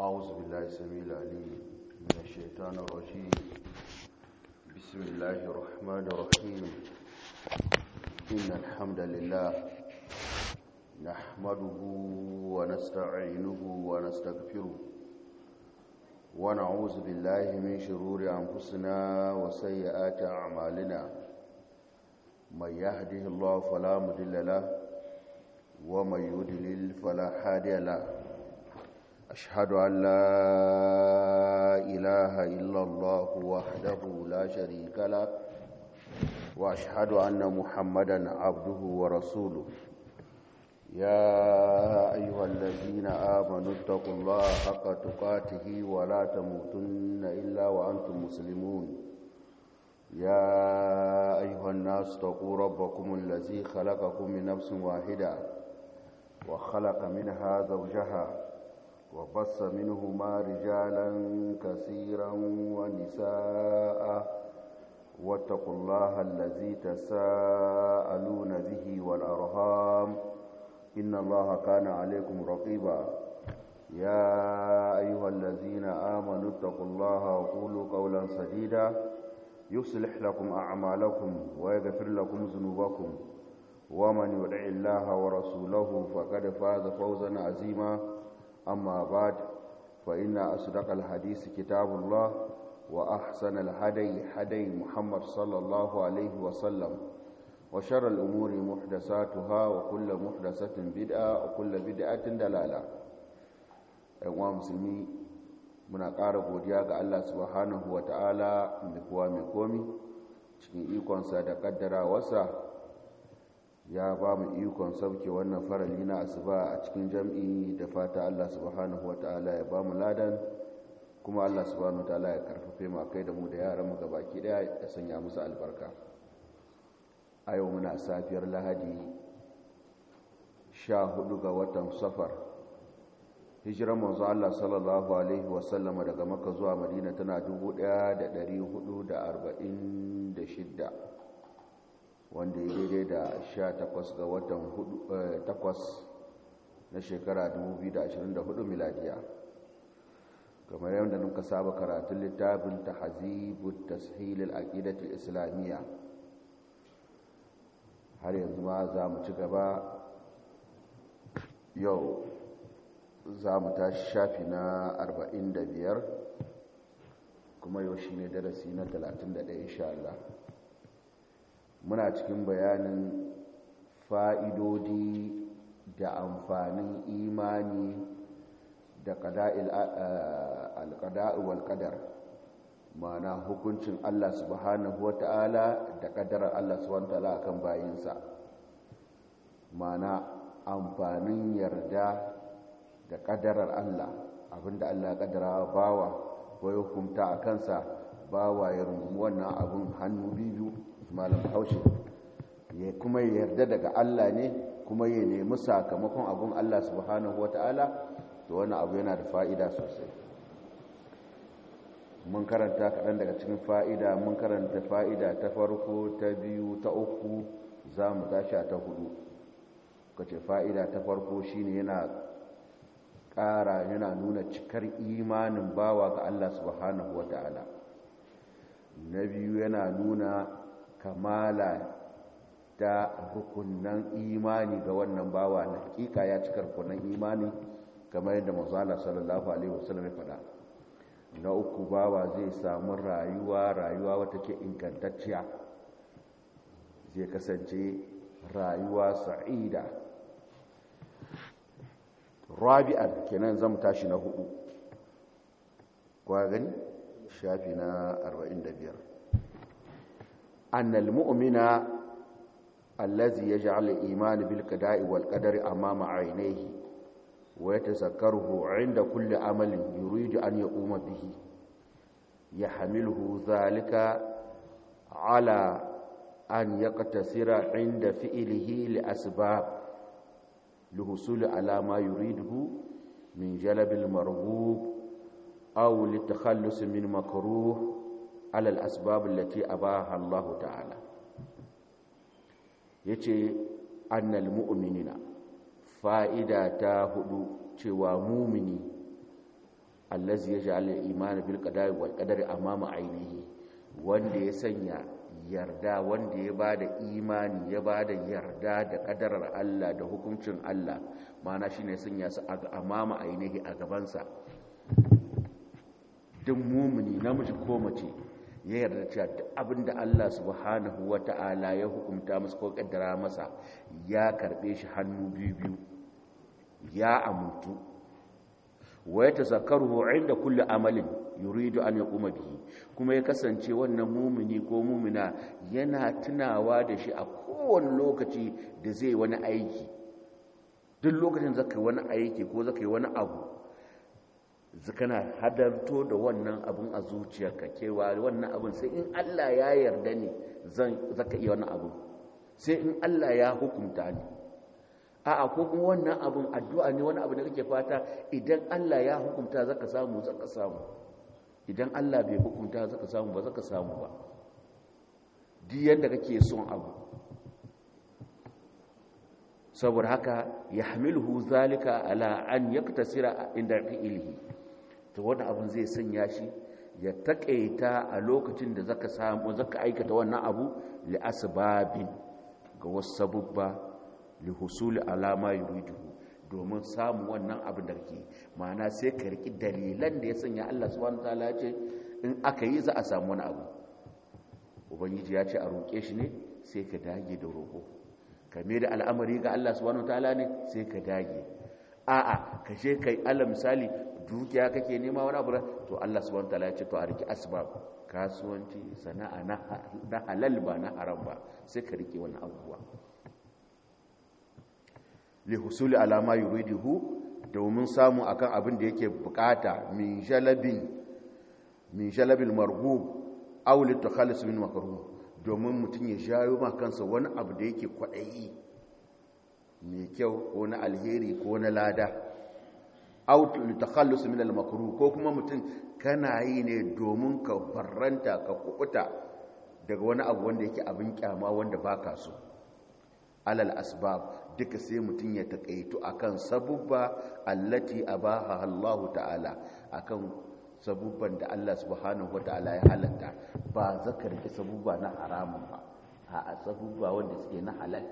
أعوذ بالله السميع العليم من الشيطان الرجيم بسم الله الرحمن الرحيم إن الحمد لله نحمده ونستعينه ونستغفره ونعوذ بالله من شرور أنفسنا وسيئات أعمالنا من يهده الله فلا مضل له ومن يضلل فلا هادي له أشهد أن لا إله إلا الله وحده لا شريك له وأشهد أن محمدا عبده ورسوله يا أيها الذين آمنوا اتقوا الله حق تقاته ولا تموتن إلا وأنتم مسلمون يا أيها الناس اتقوا ربكم الذي خلقكم من نفس واحدة وخلق منها زوجها وبص منهما رجالا كثيرا ونساء واتقوا الله الذي تساءلون به والأرهام إن الله كان عليكم رقيبا يا أيها الذين آمنوا اتقوا الله وقولوا قولا سديدا يصلح لكم أعمالكم ويغفر لكم ذنوبكم ومن يدع الله ورسوله فقد فاز فوزا عظيما أما بعد فإن أصدق الحديث كتاب الله وأحسن الهدي هدي محمد صلى الله عليه وسلم وشر الأمور محدثاتها وكل محدثة بدعة وكل بدعة دلالة أيها مسلمي muna ƙara godiya ga Allah subhanahu wa ta'ala mai kuwa mai komi cikin ikonsa da ƙaddarawarsa ya ba mu ikon sauke wannan farali na asuba a cikin jam'i da fata Allah subhanahu wa ta'ala ya ba mu ladan kuma Allah subhanahu wa ta'ala ya karfafe mu kai da mu da yaran mu gabaki daya ya sanya musu albarka a yau muna safiyar lahadi 14 ga watan safar hijiran manzo Allah sallallahu alaihi wasallam daga makka zuwa madina tana 1446 wanda ya daidai da 18 ga watan 8 na shekara 2024 miladiya kamar yadda nuka saba karatun littafin tahzibut tashilil aqidatul islamiyya har yanzu ma za mu ci gaba yau za mu tashi shafi na 45 kuma yau shi ne darasi na 31 insha Allah muna cikin bayanin fa'idodi da amfanin imani da alƙada'u walƙadar mana hukuncin Allah subhanahu wa ta'ala da ƙadarar Allah subhanahu wa ta'ala akan bayinsa mana amfanin yarda da ƙadarar Allah abinda Allah ya ƙadara bawa ko ya hukunta a kansa bawa ya rungumi wannan abin hannu biyu malam haushe ya kuma yarda daga Allah ne kuma ya nemi sakamakon abin Allah subhanahu wata'ala to wani abu yana da fa'ida sosai mun karanta kaɗan daga cikin fa'ida mun karanta fa'ida ta farko ta biyu ta uku za mu tashi ta hudu kace fa'ida ta farko shine yana ƙara yana nuna cikar imanin bawa ga Allah subhanahu wa ta'ala na biyu yana nuna kamala da rukunan imani ga wannan bawa na hakika ya cikar rukunan imani kamar yadda mazala sallallahu alaihi wasallam ya faɗa na uku bawa zai samu rayuwa rayuwa wata ke ingantacciya zai kasance rayuwa sa'ida rabi'an kenan zamu tashi na hudu kwa gani shafi na 45 annal mu'mina allazi yaj'al al-iman bil qada'i wal qadari amama 'aynayhi wa yatazakkaruhu 'inda kulli amalin yuridu an yaquma bihi yahmiluhu dhalika 'ala an yaqtasira 'inda fi'lihi li asbab لحصول على ما يريده من جلب المرغوب أو للتخلص من مكروه على الأسباب التي أباها الله تعالى يتي أن المؤمنين fa'ida ta hudu cewa mumini allazi yaj'al al-iman bil qada'i wal qadari amama ainihi wanda ya sanya yarda wanda ya bada imani ya bada yarda da kadarar Allah da hukuncin Allah mana shine sanya su a amama ainihi a gabansa duk mumuni namiji ko mace ya yarda cewa duk abinda Allah subhanahu wata'ala ya hukunta masa ko kaddara masa ya karbe shi hannu biyu biyu ya amuntu wa ya tazakkaruhu inda kulli amalin yuridu an yaquma bihi kuma ya kasance wannan mumini ko mumina yana tunawa da shi a kowane lokaci da zai wani aiki duk lokacin zaka yi wani aiki ko zaka yi wani abu kana hadarto da wannan abun a zuciyarka cewa wannan abun sai in Allah ya yarda ne zan zaka iya wannan abu sai in Allah ya hukunta ni a'a ko kuma wannan abun addu'a ne wani abu da kake fata idan Allah ya hukunta zaka samu zaka samu idan Allah bai hukunta zaka samu ba zaka samu ba duk yanda kake son abu saboda haka yahmiluhu zalika ala an yaktasira inda fi'lihi to wannan abun zai sanya shi ya takaita a lokacin da zaka samu zaka aikata wannan abu li asbabin ga wasu sabubba lihusuli alama yuriduhu domin samun wannan abin da ke ma'ana sai ka riki dalilan da ya sanya Allah subhanahu wataala ya ce in aka yi za a samu wani abu ubangiji ya ce a roƙe shi ne sai ka dage da roƙo ka da al'amari ga Allah subhanahu wataala ne sai ka dage a'a ka je kai Allah misali dukiya kake nema wani abu to Allah subhanahu wataala ya ce to a riki asbab kasuwanci sana'a na halal ba na haram ba sai ka rike wannan abubuwa lihusuli alama yuridihu domin samu akan abin da yake bukata min jalabin min jalabil marhub aw litakhallis min makruh domin mutum ya jayo ma kansa wani abu da yake kwadayi mai kyau ko na alheri ko na lada aw litakhallis min al makruh ko kuma mutum kana yi ne domin ka barranta ka kubuta daga wani abu wanda yake abin kyama wanda baka so alal asbab duka sai mutum ya takaitu akan sabubba allati abaha Allah ta'ala akan sabubban da Allah subhanahu wata'ala ya halatta ba zakar ki sabubba na haramun ba a sabubba wanda suke na halal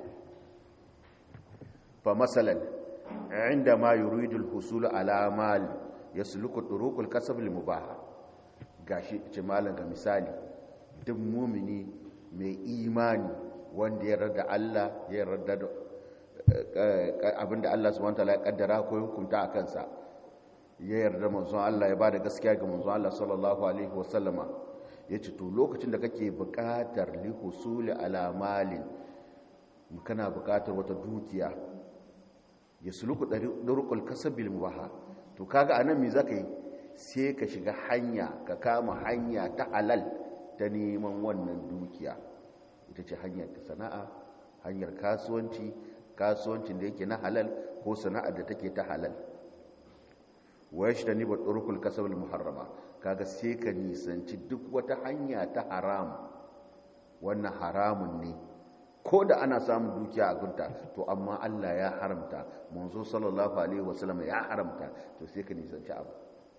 fa masalan inda ma yuridu al-husul ala mal yasluku turuqul kasb al-mubah gashi ce malan ga misali duk mumini mai imani wanda ya rada Allah ya rada abinda Allah subhanahu wataala ya kaddara ko ya hukunta a kansa ya yarda manzon Allah ya bada gaskiya ga manzon Allah sallallahu alaihi wasallama yace to lokacin da kake buƙatar li husuli ala malin kana buƙatar wata dukiya ya suluku durqul kasabil mubaha to kaga anan me zaka yi sai ka shiga hanya ka kama hanya ta halal ta neman wannan dukiya ita ce hanyar ta sana'a hanyar kasuwanci kasuwancin da yake na halal ko sana'ar da take ta halal wa yashtani ba turukul kasabul muharrama kaga sai ka nisanci duk wata hanya ta haram wannan haramun ne ko da ana samun dukiya a gunta to amma Allah ya haramta manzo sallallahu alaihi wasallam ya haramta to sai ka nisanci abu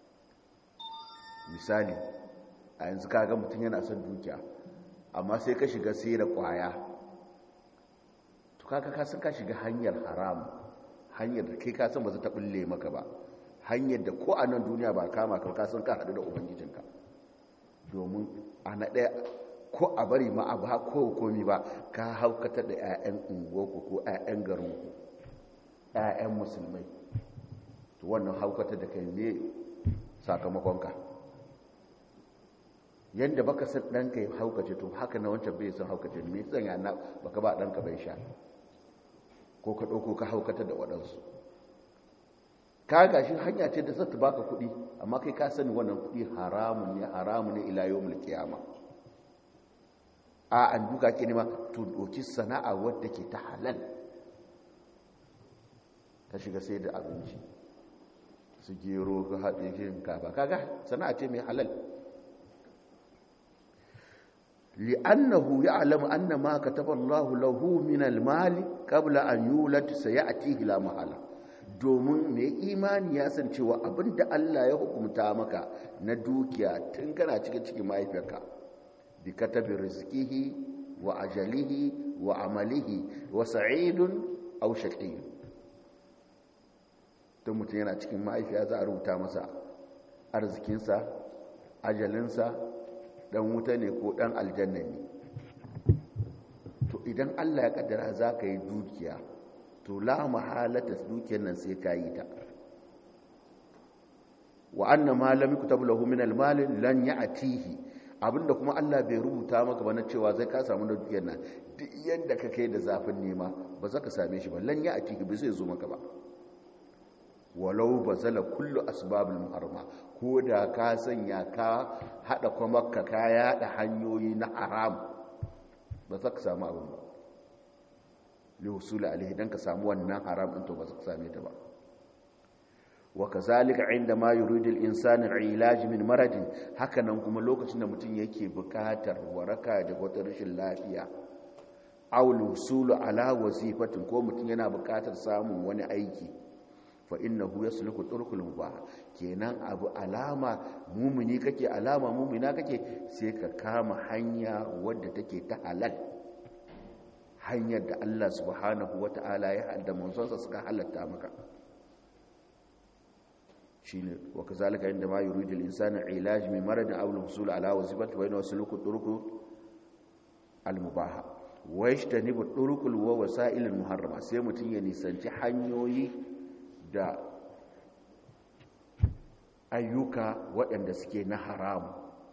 misali a yanzu kaga mutum yana son dukiya amma sai ka shiga sai da kwaya to kaga ka san ka shiga hanyar haram hanyar da kai ka san ba za ta bulle maka ba hanyar da ko a nan duniya ba kama ka ka san ka hadu da ubangijinka domin ana ɗaya ko a bari ma a ba ko komi ba ka haukata da 'ya'yan unguwarku ko 'ya'yan garinku 'ya'yan musulmai to wannan haukata da kai ne sakamakonka yadda baka san ɗanka ya haukace to haka na wancan bai san haukace me tsan ya na baka ba ɗanka bai sha ko ka ɗauko ka haukata da waɗansu ka gashi hanya ce da zata baka kuɗi amma kai ka sani wannan kuɗi haramun ne haramun ne ila yawmul qiyama a an duka ke nema to doki sana'a wadda ke ta halal ka shiga sai da abinci su gero ka haɗe shinkafa kaga sana'a ce mai halal li'annahu ya'lamu anna ma kataba Allahu lahu min al-mali qabla an yulad sayatihi la mahala domin mai imani ya san cewa abinda Allah ya hukumta maka na dukiya tun kana cikin cikin mahaifiyarka bi katabi rizqihi wa ajalihi wa amalihi wa sa'idun aw shaqiyun tun mutum yana cikin mahaifiya za a rubuta masa arzikinsa ajalinsa dan wuta ne ko dan aljanna ne to idan Allah ya kaddara za ka yi dukiya to la mahalata dukiyar nan sai ka yi ta wa anna ma lam yukutab lahu min al-mal lan ya'tihi abinda kuma Allah bai rubuta maka ba na cewa zai ka samu da dukiyar nan duk yanda ka kai da zafin nema ba za ka same shi ba lan ya'tihi bai zai zo maka ba walau bazala kullu asbabul muharrama ko da ka sanya ka hada kuma ka ka yada hanyoyi na haram ba za ka samu abin ba liwusuli alaihi dan ka samu wannan haram din to ba za ka same ta ba wa kazalika inda ma yuridu al-insanu ilaj min maradin hakanan kuma lokacin da mutum yake bukatar waraka daga wata rashin lafiya aw lusulu ala wazifatin ko mutum yana bukatar samun wani aiki fa innahu yasluku turkul mubah kenan abu alama mumini kake alama mumina kake sai ka kama hanya wadda take ta halal hanyar da Allah subhanahu wata'ala ya hadda manzonsa suka halatta maka shine wa kazalika inda ma yuridu al-insanu ilaj min maradin aw al-husul ala wazifati wa inna suluku turuku al-mubaha wa yajtanibu turukul wa wasa'il al-muharrama sai mutun ya nisanci hanyoyi da ayyuka waɗanda suke na haram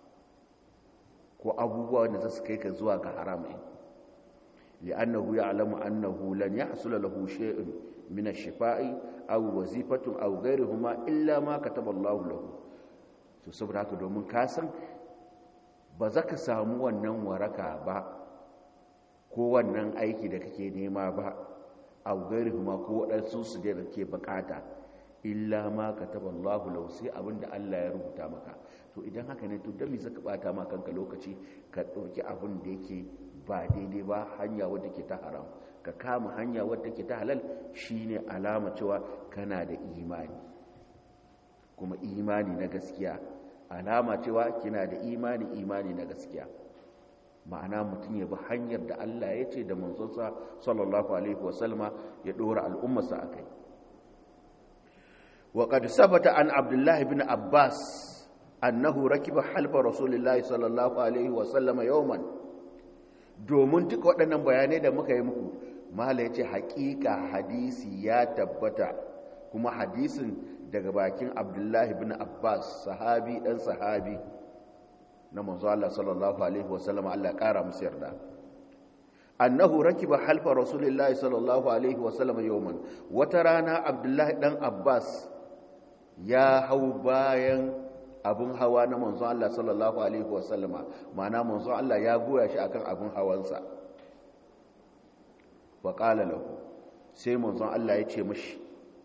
ko abubuwa da za su kai ka zuwa ga haram ɗin li'annahu ya'lamu annahu lan yahsul lahu shay'un min ash-shifa'i aw wazifatun aw ghayruhuma illa ma kataba Allahu lahu to saboda haka domin ka san ba za ka samu wannan waraka ba ko wannan aiki da kake nema ba aw ghayruhuma ko waɗansu su da kake bukata illa ma kataba Allahu lahu sai abinda Allah ya rubuta maka to idan haka ne to dan me zaka bata ma kanka lokaci ka dauki abin da yake ba daidai ba hanya wadda ke ta haram ka kama hanya wadda ke ta halal shine alama cewa kana da imani kuma imani na gaskiya alama cewa kina da imani imani na gaskiya ma'ana mutum ya bi hanyar da Allah ya ce da manzonsa sallallahu alaihi wasallama ya dora al'ummarsa akai وقد ثبت عن عبد الله بن عباس أنه ركب حلف رسول الله صلى الله عليه وسلم يوما domin duk waɗannan bayanai da muka yi muku mala ya ce haƙiƙa hadisi ya tabbata kuma hadisin daga bakin abdullahi bin abbas sahabi ɗan sahabi na manzo Allah sallallahu alaihi wasallam Allah ƙara musu yarda annahu rakiba halfa rasulullahi sallallahu alaihi wasallam yawman wata rana abdullahi ɗan abbas ya hau bayan abin hawa na manzon Allah sallallahu alaihi wasallama ma'ana manzon Allah ya goya shi akan abin hawansa wa qala lahu sai manzon Allah ya ce mishi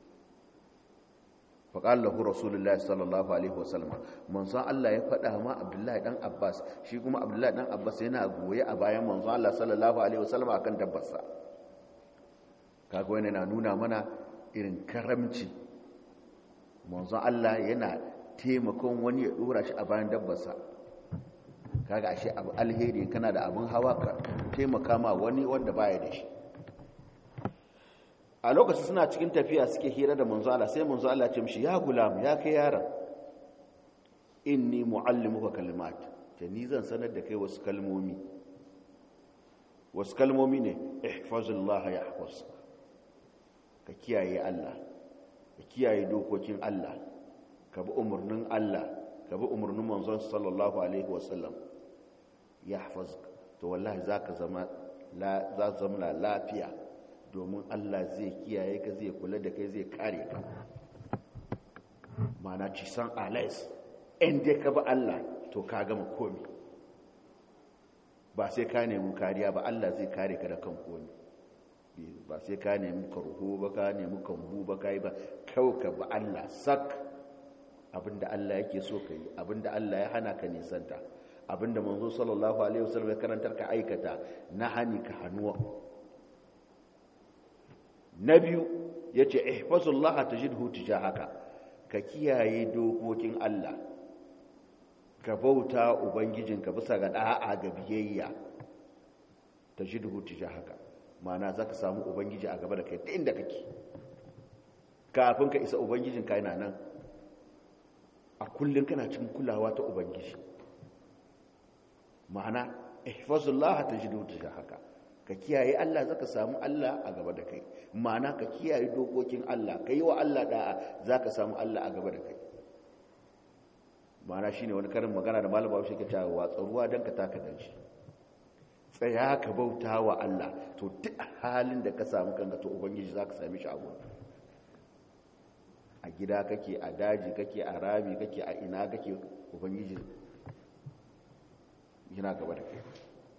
wa qala lahu rasulullahi sallallahu alaihi wasallama manzon Allah ya faɗa ma Abdullahi dan Abbas shi kuma Abdullahi dan Abbas yana goye a bayan manzon Allah sallallahu alaihi wasallama akan dabbarsa kaga wannan na nuna mana irin karamci manzon Allah yana taimakon wani ya dora shi a bayan dabbarsa kaga ashe abu alheri kana da abin hawa ka taimaka ma wani wanda baya da shi a lokacin suna cikin tafiya suke hira da manzo Allah sai manzo Allah ya ce mishi ya gulam ya kai yaron inni muallimuka kalimat ta ni zan sanar da kai wasu kalmomi wasu kalmomi ne ihfazullah yahfazka ka kiyaye Allah ka kiyaye dokokin Allah ka bi umarnin Allah ka bi umarnin manzon sallallahu alaihi wasallam ya hafaz to wallahi zaka zama la za zama lafiya domin Allah zai kiyaye ka zai kula da kai zai kare ka mana ci san alais in dai ka bi Allah to ka gama komi ba sai ka nemi kariya ba Allah zai kare ka da kan komi ba sai ka nemi karho ba ka nemi kambu ba ka yi ba kawai ka ba Allah sak abinda Allah yake so ka yi abinda Allah ya hana ka nisanta abinda manzo sallallahu alaihi wasallam ya karantar ka aikata na hani ka hannuwa na biyu yace ihfazullah tajidhu tijahaka ka kiyaye dokokin Allah ka bauta ubangijinka bisa ga da'a ga biyayya tajidhu tijahaka ma'ana zaka samu ubangiji a gaba da kai ta inda kake kafin ka isa ubangijinka yana nan a kullum kana cikin kulawa ta ubangiji ma'ana ihfazullah tajidu haka ka kiyaye Allah zaka samu Allah a gaba da kai ma'ana ka kiyaye dokokin Allah ka yi wa Allah da'a zaka samu Allah a gaba da kai ma'ana shine wani karin magana da malama Bahaushe ke cewa watsa ruwa dan ka taka dan shi tsaya ka bauta wa Allah to duk halin da ka samu kanka to ubangiji zaka same shi a gurin a gida kake a daji kake a rami kake a ina kake ubangiji yana gaba da kai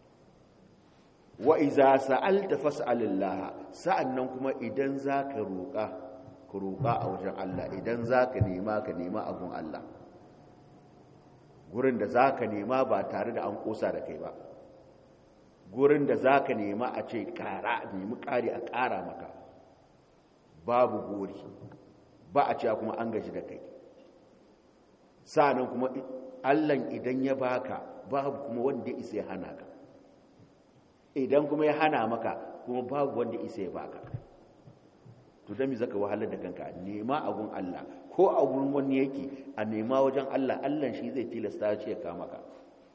wa iza sa'alta fas'alillah sa'annan kuma idan zaka roƙa ka roƙa a wajen Allah idan zaka nema ka nema abun Allah gurin da zaka nema ba tare da an kosa da kai ba gurin da zaka nema a ce ƙara nemi ƙari a ƙara maka babu gori ba a cewa kuma an gaji da kai sa'annan kuma allan idan ya baka babu kuma wanda ya isa ya hana ka idan kuma ya hana maka kuma babu wanda isa ya baka to da mi zaka wahalar da kanka nema agun Allah ko a gurin wani yake a nema wajen Allah Allah shi zai tilasta shi ya kama ka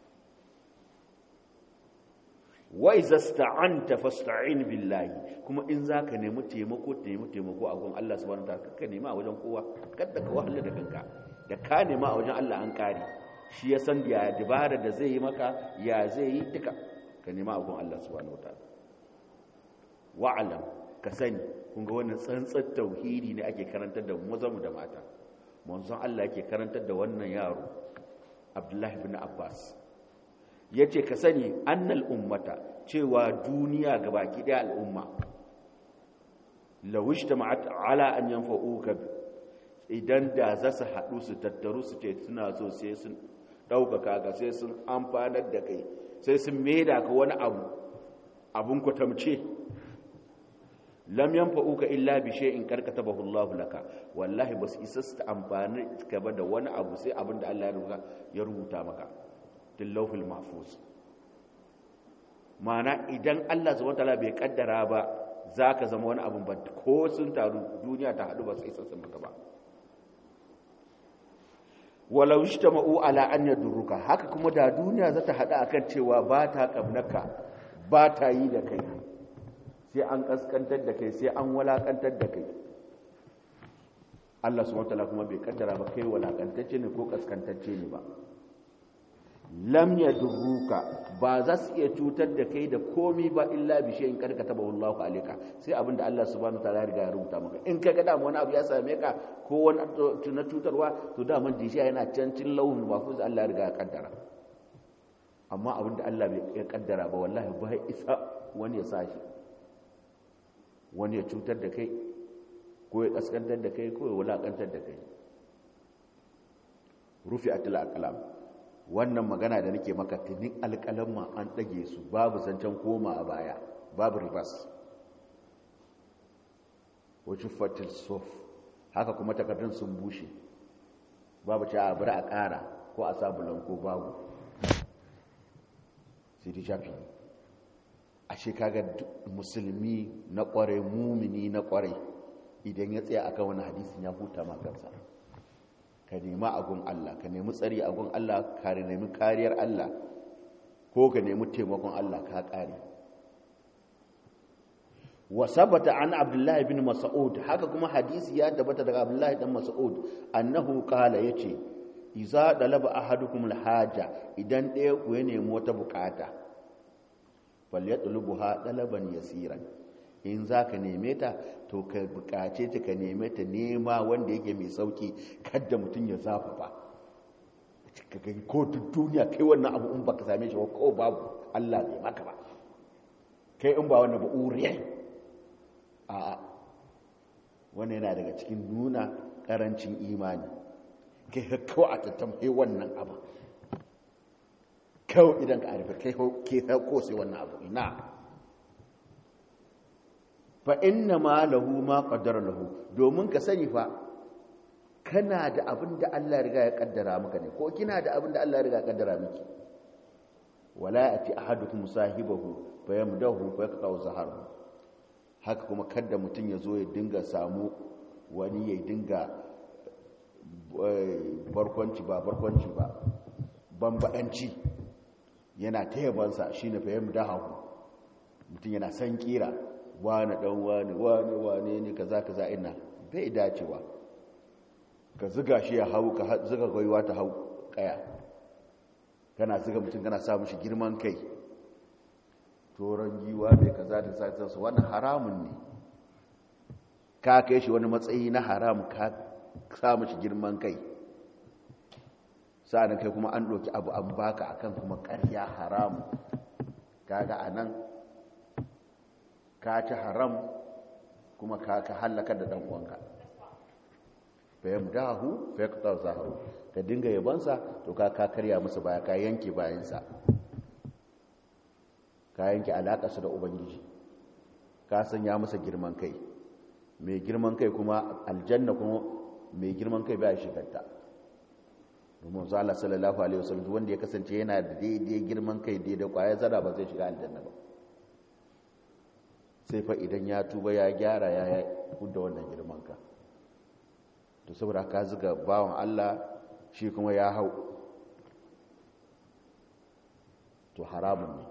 wa iza sta'anta fasta'in billahi kuma in zaka nemi taimako nemi taimako a gun Allah subhanahu wataala ka nema a wajen kowa kada ka wahala da kanka da ka nema a wajen Allah an kare shi ya san ya dabara da zai yi maka ya zai yi duka ka nema a gun Allah subhanahu wataala wa'alam ka sani kun ga wannan tsantsar tauhidi ne ake karantar da mazamu da mata manzon Allah yake karantar da wannan yaro Abdullahi ibn Abbas ya ce ka sani annal ummata cewa duniya ga baki ɗaya al'umma lawish ta ala an yanfa'uka idan da za su haɗu su tattaru su ce suna so sai sun ɗaukaka ka sai sun amfanar da kai sai sun maida ka wani abu abun kwatamce lam yanfa'uka illa bi shay'in karkatabahu Allahu laka wallahi basu isa su amfani ka ba da wani abu sai abin da Allah ya rubuta maka tillawfil mahfuz mana idan Allah subhanahu wataala bai kaddara ba zaka zama wani abun ba ko sun taru duniya ta hadu ba sai isa sun maka ba walau ijtama'u ala an yadurruka haka kuma da duniya za ta hadu akan cewa ba ta kabnaka ba ta yi da kai sai an kaskantar da kai sai an walakantar da kai Allah subhanahu wataala kuma bai kaddara ba kai walakantacce ne ko kaskantacce ne ba lam yadurruka ba za su iya cutar da kai da komi ba illa bi shay'in kad katabahu Allahu alayka sai abinda Allah subhanahu wataala ya riga ya rubuta maka in ka ga da wani abu ya same ka ko wani na cutarwa to da man disha yana cancin lauhul mahfuz Allah ya riga ya kaddara amma abinda Allah bai ya kaddara ba wallahi ba isa wani ya sashi wani ya cutar da kai ko ya kaskantar da kai ko ya wulakantar da kai rufi'atul aqlam wannan magana da nake maka tunin alƙalamma an ɗage su babu zancen koma a baya babu ribas wajen fatil sof haka kuma takardun sun bushe babu ce a bari a ƙara ko a sabulan ko babu sai dai shafi a shekaga musulmi na ƙware mumini na ƙware idan ya tsaya akan wani hadisin ya huta magansa ka nema agun Allah ka nemi tsari agun Allah ka nemi kariyar Allah ko ka nemi taimakon Allah ka kare wa sabata an abdullahi bin mas'ud haka kuma hadisi ya tabbata daga abdullahi dan mas'ud annahu qala yace iza dalaba ahadukum alhaja idan ɗaya ku ya nemi wata bukata falyatlubuha dalaban yasiran in za ka neme ta to ka bukace ta ka neme ta nema wanda yake mai sauki kadda mutum ya zafa ba ka gani ko duk duniya kai wannan abu in baka same shi ba ko babu Allah bai maka ba kai in ba wannan ba uriyai a wannan yana daga cikin nuna karancin imani kai kawai a tattamai wannan abu kawai idan ka arifa kai ko sai wannan abu ina fa inna ma lahu ma qaddara lahu domin ka sani fa kana da abin da Allah riga ya kaddara maka ne ko kina da abin da Allah riga ya kaddara miki wala yati ahadukum sahibahu fa yamdahu fa yaqta'u zaharu haka kuma kada mutum ya zo ya dinga samu wani ya dinga barkwanci ba barkwanci ba bambadanci yana ta yabansa shine fa yamdahu mutum yana san kira wane dan wane wane wane ne kaza kaza ina bai dacewa ka ziga shi ya hau ka ziga gwaiwa ta hau kaya kana ziga mutum kana sa mishi girman kai toron giwa mai kaza da sa su wannan haramun ne ka kai shi wani matsayi na haram ka sa mishi girman kai sa'an kai kuma an ɗauki abu an baka akan kuma ƙarya haram kaga anan ka ci haram kuma ka ka hallaka da dan uwanka fa yamdahu fa yaqta zahru ka dinga yabansa to ka ka karya musu baya ka yanke bayansa ka yanke alaka su da ubangiji ka sanya masa girman kai mai girman kai kuma aljanna kuma mai girman kai baya shigarta domin zala sallallahu alaihi wasallam wanda ya kasance yana da daidai girman kai daidai kwaya zara ba zai shiga aljanna ba sai fa idan ya tuba ya gyara ya hudda wannan girman ka to saboda ka zuga bawan Allah shi kuma ya hau to haramun ne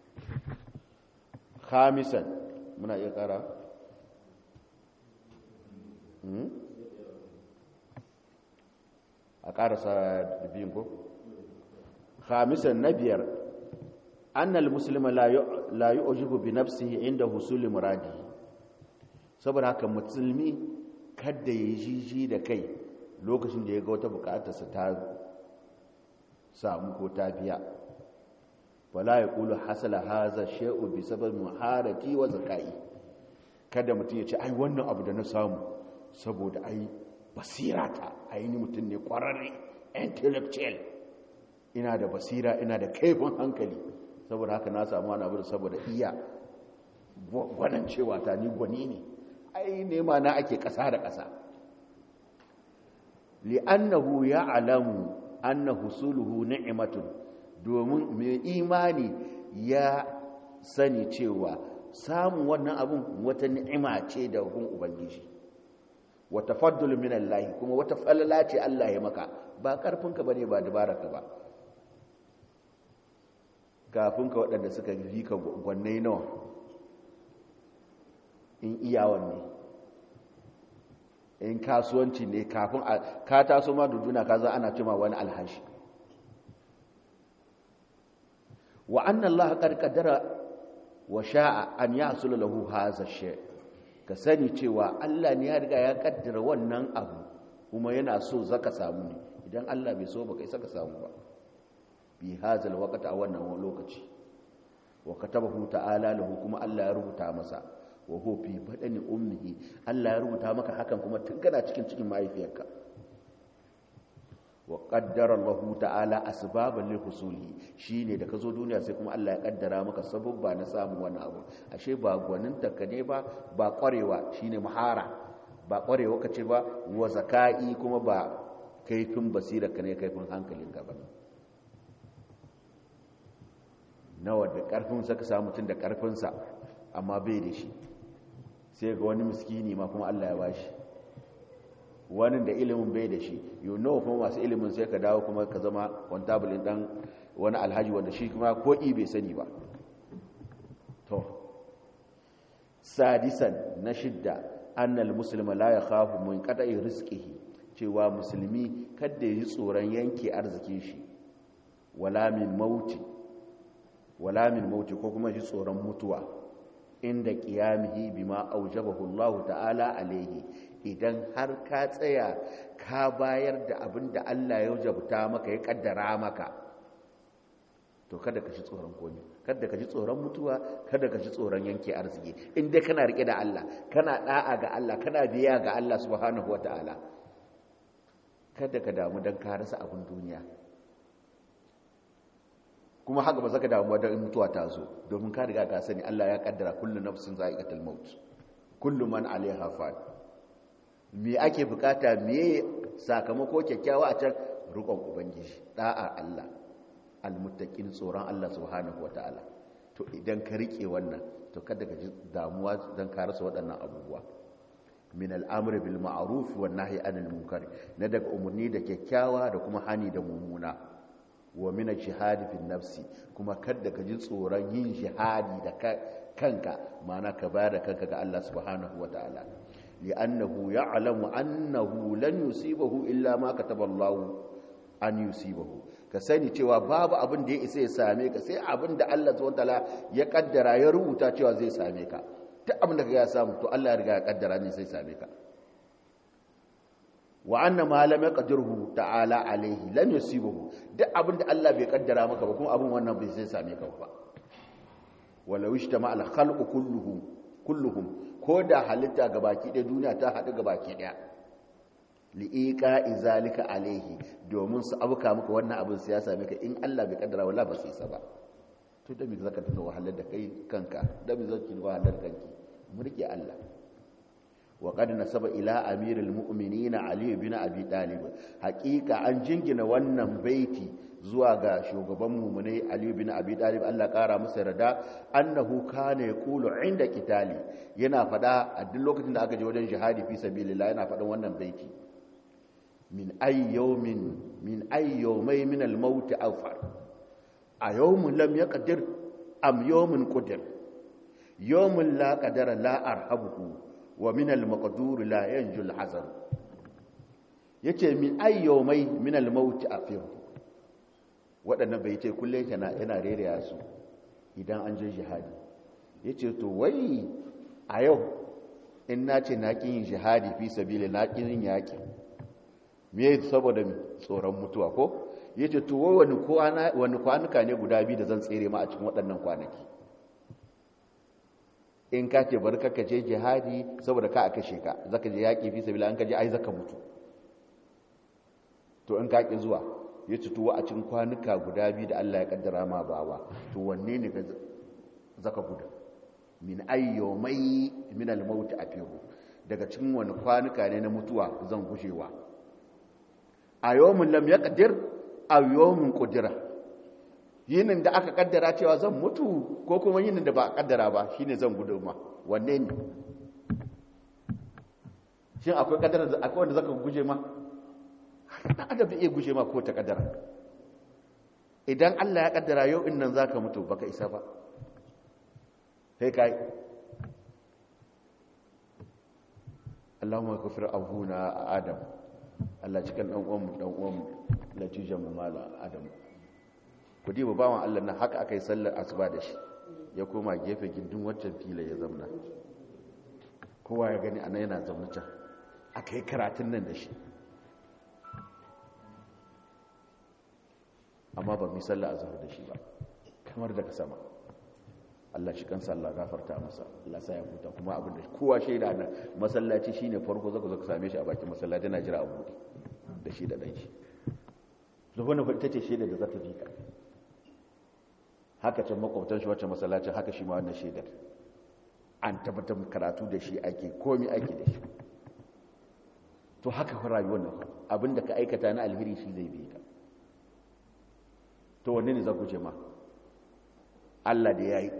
khamisan muna iya kara a karasa da biyun ko khamisan na biyar annal muslima la yu'jibu bi nafsihi inda husuli muradi saboda haka musulmi kada ya jiji da kai lokacin da ya ga wata bukatarsa ta samu ko ta biya wala yaqulu hasala hadha shay'u bi sabab muharati wa zakai kada mutum ya ce ai wannan abu da na samu saboda ai basirata ai ni mutum ne kwararre intellectual ina da basira ina da kaifin hankali saboda haka na samu wani abu saboda iya gwanan cewa ta ni gwani ne ai nema na ake ƙasa da ƙasa li'annahu ya alamu anna husuluhu ni'matun domin mai imani ya sani cewa samun wannan abun wata ni'ima ce da hukun ubangiji wata faddul min Allah kuma wata falala ce Allah ya maka ba karfinka bane ba dabararka ba kafin ka waɗanda suka yi ka gwanne nawa in iyawan ne in kasuwanci ne kafin ka taso ma duduna ka za ana cima wani alhashi wa annan Allah ƙarƙadara wa sha'a an ya asula lahu haza shi ka sani cewa Allah ne ya riga ya ƙaddara wannan abu kuma yana so zaka samu ne idan Allah bai so ba kai saka samu ba fi hazal waqti a wannan lokaci wa katabahu ta'ala lahu kuma Allah ya rubuta masa wa huwa fi badani ummihi Allah ya rubuta maka hakan kuma tun kana cikin cikin mahaifiyarka wa qaddara Allah ta'ala asbaban lil husuli shine da kazo duniya sai kuma Allah ya kaddara maka sababba na samu wani abu ashe ba gwanin ka ne ba ba kwarewa shine muhara ba kwarewa kace ba wa zakai kuma ba kaifin basira ka ne kaifin hankalinka ba nawa da karfinsa ka samu mutum da karfinsa amma bai da shi sai ga wani miskini ma kuma Allah ya bashi wani da ilimin bai da shi yau nawa kuma masu ilimin sai ka dawo kuma ka zama kwantabulin dan wani alhaji wanda shi kuma ko bai sani ba to sadisan na shidda annal muslima la yakhafu min qada'i rizqihi cewa musulmi kada yi tsoron yanke arzikin shi wala min mauti wala min mauti ko kuma shi tsoron mutuwa inda qiyamihi bima aujabahu Allah ta'ala alaihi idan har ka tsaya ka bayar da abin da Allah ya jabta maka ya kaddara maka to kada ka ji tsoron komi kada ka ji tsoron mutuwa kada ka ji tsoron yanke arziki in dai kana rike da Allah kana da'a ga Allah kana biya ga Allah subhanahu wataala kada ka damu dan ka rasa abin duniya kuma haka ba zaka damu dan mutuwa ta zo domin ka riga ka sani Allah ya kaddara kullu nafsin za'iqatul maut kullu man alaiha fan me ake bukata me sakamako kyakkyawa a can rukon ubangiji da'a Allah almuttaqin tsoron Allah subhanahu wataala to idan ka rike wannan to kada ka ji damuwa dan ka rasa waɗannan abubuwa min al'amri bil ma'ruf wan nahyi anil munkar na daga umurni da kyakkyawa da kuma hani da mummuna wa min jihadi fi nafsi kuma kada ka ji tsoron yin jihadi da kanka ma'ana ka bayar da kanka ga Allah subhanahu wataala li'annahu ya'lamu annahu lan yusibahu illa ma kataba Allah an yusibahu ka sani cewa babu abin da ya isa ya same ka sai abin da Allah subhanahu wataala ya kaddara ya rubuta cewa zai same ka duk abin da ka ya samu to Allah ya riga ya kaddara ne sai same ka wa anna ma lam yaqdirhu ta'ala alaihi lam yusibahu duk abin da Allah bai kaddara maka ba kuma abin wannan bai sai same ka ba walau ishtama al khalqu kulluhum kulluhum ko da halitta gabaki ɗaya duniya ta haɗu gabaki ɗaya li'iqa izalika alaihi domin su abuka maka wannan abin sai ya same ka in Allah bai kaddara wala ba sai sa ba to da me zaka tuna wahalar da kai kanka da me zaki wahalar kanki mu rike Allah wa qad nasaba ila amiril mu'minin ali bin abi talib haqiqa an jingina wannan baiti zuwa ga shugaban mu'minai ali bin abi talib Allah kara masa rada annahu kana yaqulu inda kitali yana fada a duk lokacin da aka je wajen jihadi fi sabilillah yana fadan wannan baiti min ay yawmin min ay yawmay min al-maut awfar a yawmin lam yaqdir am yawmin qadir yawmin la qadara la arhabuhu wa min al-maqdur la yanju al-hazar yace min ay yawmay min al-maut afir wadannan bai ce kullun yana yana reraya su idan an je jihadi yace to wai a yau in nace na kin jihadi fi sabili na kin yaki me saboda tsoron mutuwa ko ya ce to wani kwanuka ne guda biyu da zan tsere ma a cikin waɗannan kwanaki in ka ce bari ka je jihadi saboda ka a kashe ka zaka je yaƙi fi sabila an ka je ai zaka mutu to in ka ƙi zuwa ya ce to a cikin kwanuka guda biyu da Allah ya kaddara ma bawa to wanne ne ka zaka gudu min ayyomai min al-maut afiru daga cikin wani kwanuka ne na mutuwa zan gushewa a yawon lam ya ƙaddir a yawon ƙudira yinin da aka ƙaddara cewa zan mutu ko kuma yinin da ba a ƙaddara ba shi ne zan gudu ma wanne ne shi akwai ƙaddara akwai wanda zaka guje ma ɗan adam zai iya guje ma ko ta ƙaddara idan allah ya ƙaddara yau in nan za ka mutu baka isa ba sai ka yi Allahumma kafir abuna Adam Allah cikin dan uwan mu dan uwan mu latijan mu mala Adam ku diba bawan Allah nan haka akai sallar asuba da shi ya koma gefe gindin waccan fila ya zamna kowa ya gani anan yana zaune can akai karatun nan da shi amma ba mu sallar azhar da shi ba kamar daga sama Allah shi kansa Allah gafarta masa Allah sa ya huta kuma abin da kowa shaida nan masallaci shine farko zaka zo ka same shi a bakin masallaci yana jira a bude da shi da dan shi to wannan fa ita ce shaida da za ta bi ka haka can makwabtan shi wacce masallacin haka shi ma wannan shaidar an tabbatar karatu da shi ake komi ake da shi to haka fa rayuwar nan abinda ka aikata na alheri shi zai bi ka to wanne ne za ku ce ma Allah da ya yi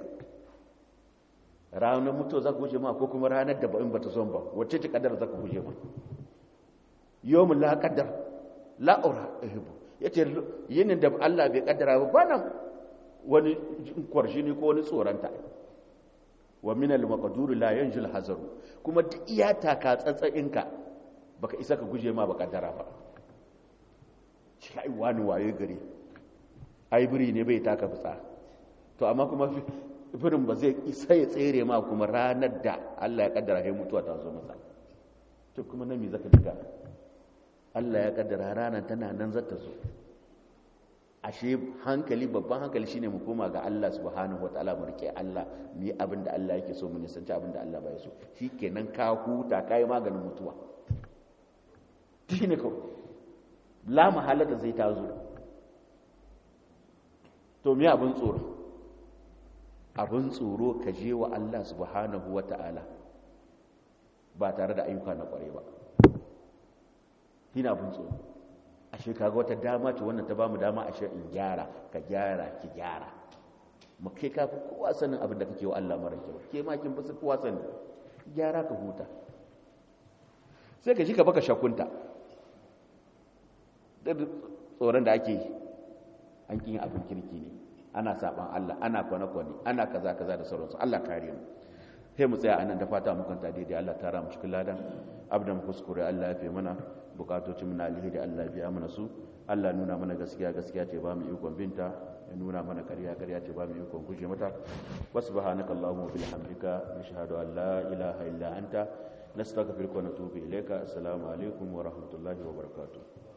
ranar mutuwa za ku guje ma ko kuma ranar da ba'in ba ta zon ba wacce ce kadar za ku guje ma yawon la kadar la'ura ihibu ya ce yinin da Allah bai kaddara ba ba nan wani kwarshi ne ko wani tsoronta wa minal maqduru la yanjul hazaru kuma duk iya taka tsatsayinka baka isa ka guje ma ba kaddara ba shi ai wani waye gari ai biri ne bai taka fitsa to amma kuma firin ba zai isa ya tsere ma kuma ranar da Allah ya kaddara ya mutuwa ta zo masa to kuma nan me zaka diga Allah ya kaddara ranar tana nan zata zo ashe hankali babban hankali shine mu koma ga Allah subhanahu wataala mu rike Allah mu yi abin da Allah yake so mu nisanci abin da Allah bai so shikenan ka huta kai maganin mutuwa shine ko la mahalata zai ta zo to me abin tsoro abin tsoro ka je wa Allah subhanahu wa ta'ala ba tare da ayyuka na kware ba ina bin tsoro ashe kaga wata dama ce wannan ta bamu dama ashe in gyara ka gyara ki gyara mu kai ka fi kowa sanin abin da kake wa Allah mara kyau ke ma kin fi kowa sanin gyara ka huta sai ka ji ka baka shakunta da tsoron da ake yi an kin abin kirki ne ana saban Allah ana kwane-kwane ana kaza kaza da sauransu Allah kare mu sai mu tsaya anan da fata mu kanta daidai Allah tara mu cikin ladan abdan kuskure Allah ya fi mana bukatocin mu na alheri Allah ya biya mana su Allah nuna mana gaskiya gaskiya ce ba mu ikon binta ya nuna mana ƙarya ƙarya ce ba mu ikon guje mata wa subhanaka allahumma wa bihamdika nashhadu an la ilaha illa anta nastaghfiruka wa natubu ilayka assalamu alaikum wa rahmatullahi wa barakatuh